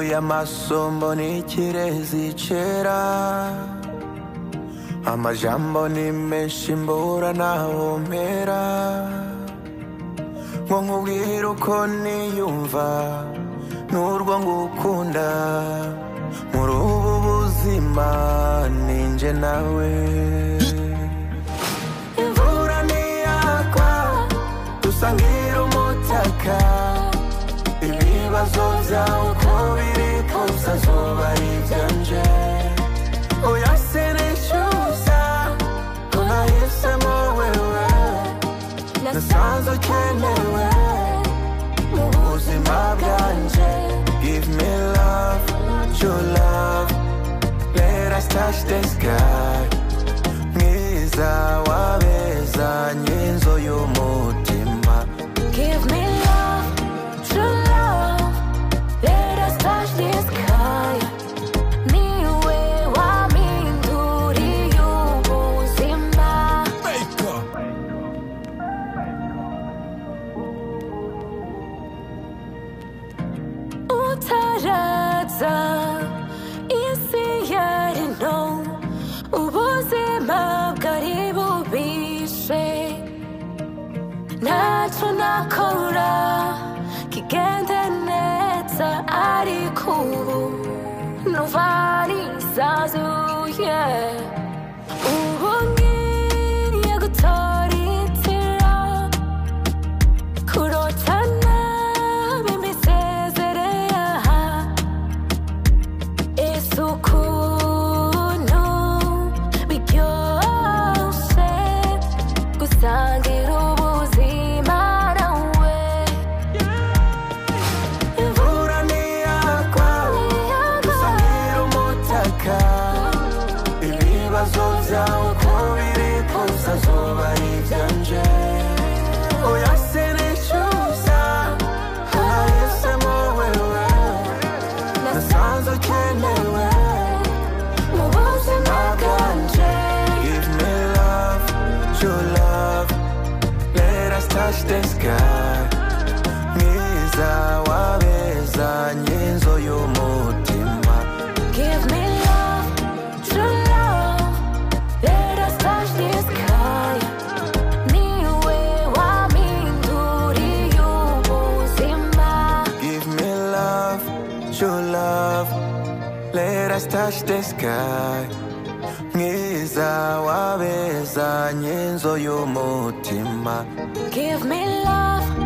mbuye amaso mbona ikirezi cera amajambo ni menshi mbura naho mpera ngo nkubwire uko niyumva n'urwo ngukunda muri ubu buzima ninjye nawe imvura ntiyagwa dusangira umutaka ibibazo byawe uko biri kose azuba ari ibyanje oya sinishyuza ko nahisemo wewe nasanze ukenewe mu buzima bwanje give me love your love let us touch the sky mwiza wabeza nyinzo y'umutima Give me love, true love. Let us touch the sky. Niwe waminduriye ubuzima. Utaraza isi yari nto ubuzima bwari bubishe ntacyo nakora kigende neza ariko ubu numva nisanzuye ubu ngiye gutora inzira kurotana bimisezereye aha ese ukuntu biryoshe gusangira ubuzima nawe imvura ntiyagwa dusangira umutaka ibibazo byawe uko biri kose azuba ari ibyanje oya sinishyuza ko nahisemo wewe nasanze ukenewe mu buzima bwanje Give me love, your love. Let us touch the sky. Mwiza wabeza nyinzo y'umutima. Give me love, true love. Let us touch the sky. Niwe waminduriye ubuzima. Give me love, your love. Let us touch the sky. Mwiza wabeza nyinzo y'umutima. Give me love,